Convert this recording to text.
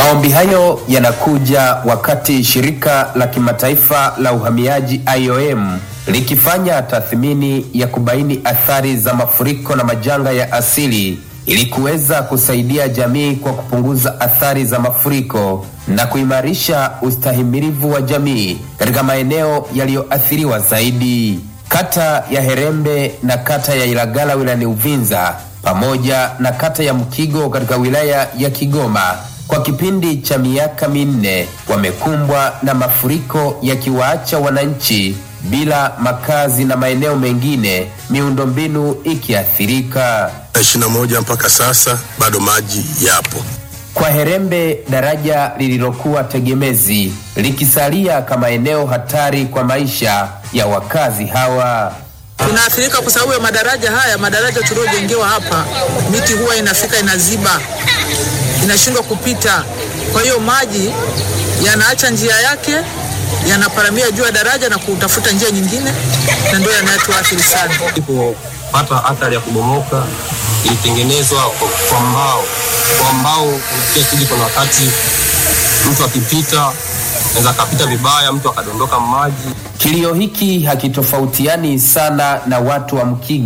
Maombi hayo yanakuja wakati shirika la kimataifa la uhamiaji IOM likifanya tathmini ya kubaini athari za mafuriko na majanga ya asili ili kuweza kusaidia jamii kwa kupunguza athari za mafuriko na kuimarisha ustahimilivu wa jamii katika maeneo yaliyoathiriwa zaidi. Kata ya Herembe na kata ya Ilagala wilayani Uvinza pamoja na kata ya Mkigo katika wilaya ya Kigoma kwa kipindi cha miaka minne wamekumbwa na mafuriko yakiwaacha wananchi bila makazi na maeneo mengine miundombinu ikiathirika. ishirini na moja mpaka sasa bado maji yapo. Kwa Herembe, daraja lililokuwa tegemezi likisalia kama eneo hatari kwa maisha ya wakazi hawa. tunaathirika kwa sababu ya madaraja haya. Madaraja tuliojengewa hapa, miti huwa inafika inaziba, inashindwa kupita. Kwa hiyo maji yanaacha njia yake, yanaparamia juu ya daraja na kutafuta njia nyingine, na ndio yanayotuathiri sana. ilipopata athari ya kubomoka ilitengenezwa kwa- kwa mbao. Kwa mbao pia kiji, kuna wakati mtu akipita anaweza akapita vibaya, mtu akadondoka maji. Kilio hiki hakitofautiani sana na watu wa Mkigo